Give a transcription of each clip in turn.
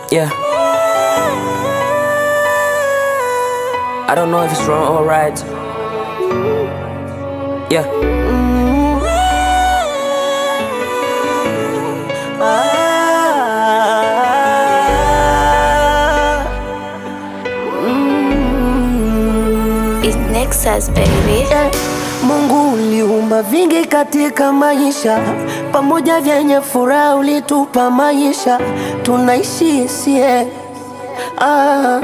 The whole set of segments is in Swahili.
Yeah. I don't know if it's wrong or right. Yeah. It's Nexus baby. Eh, Mungu uliumba vingi katika maisha, pamoja vyenye furaha ulitupa maisha, tunaishi sie ah.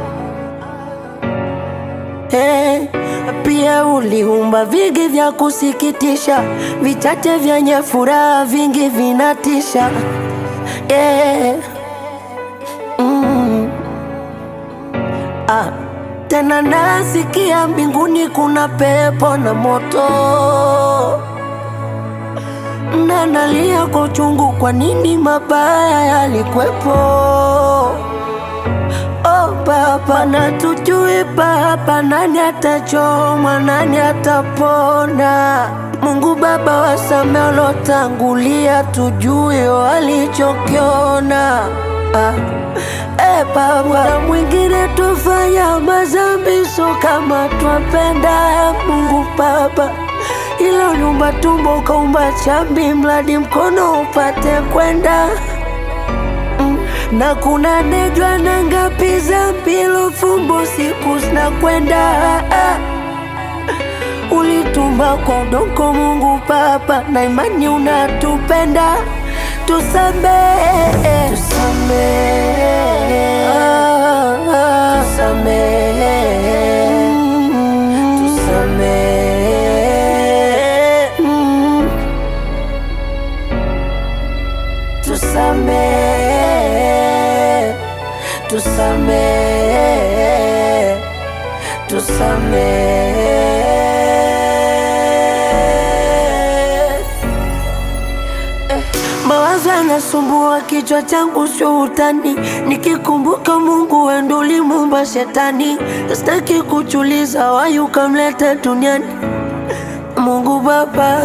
Eh, pia uliumba vingi vya kusikitisha, vichache vyenye furaha, vingi vinatisha eh. mm. ah. Tena nasikia mbinguni kuna pepo na moto, na nalia kwa uchungu, kwa nini mabaya yalikwepo? Oh Baba, na tujui Baba, nani atachomwa, nani atapona? Mungu Baba, wasamehe waliotangulia, tujue walichokiona ah. E Baba, na mwingine tufanya mazambi, so kama twapenda Mungu Baba, ila uliumba tumbo ukaumba chambi, mradi mkono upate kwenda Mm, na kuna nejwa na ngapi za mpilo fumbo siku zinakwenda ah. Ulitumba kwa udongo Mungu Baba, na imani unatupenda, tusamehe, tusamehe, ah, ah. tusamehe, Mm, tusamehe, Mm, tusamehe, tusamehe, tusamehe. Mawazo yanasumbua kichwa changu, sio utani. Nikikumbuka Mungu wendo ulimuumba shetani, sitaki kuchuliza wayu ukamleta duniani. Mungu Baba,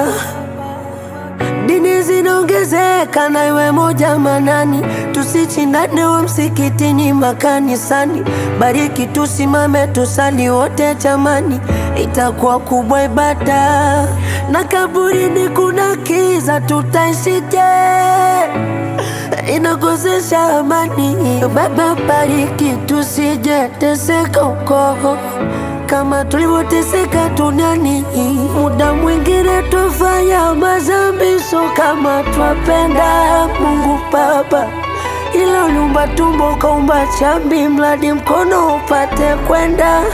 dini zinaongezeka na iwe moja manani, tusichindane wa msikitini makanisani. Bariki tusimame tusali wote jamani, itakuwa kubwa ibada. Na kaburini kuna kiza, tutaishije? Inakosesha amani. Baba, bariki tusije teseka huko kama tulivyoteseka duniani. Muda mwingine tufanya mazambi, so kama twapenda Mungu Baba, ila uliumba tumbo ukaumba chambi, mradi mkono upate kwenda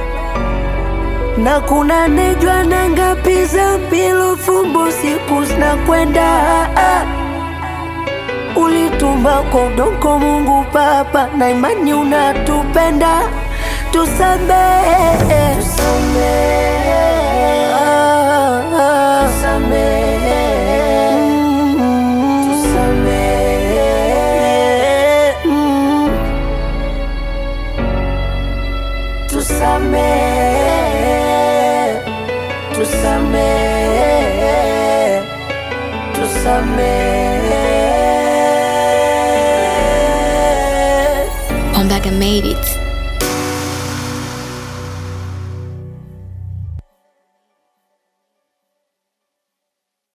na kuna nejwa na ngapi za mpilo fumbo siku zinakwenda ah. Ulitumba kwa udongo Mungu Baba, na imani unatupenda, tusamehe, tusamehe, ah, ah. Mm, tusamehe, Mm, tusamehe, tusamehe, tusamehe. Ombaga made it.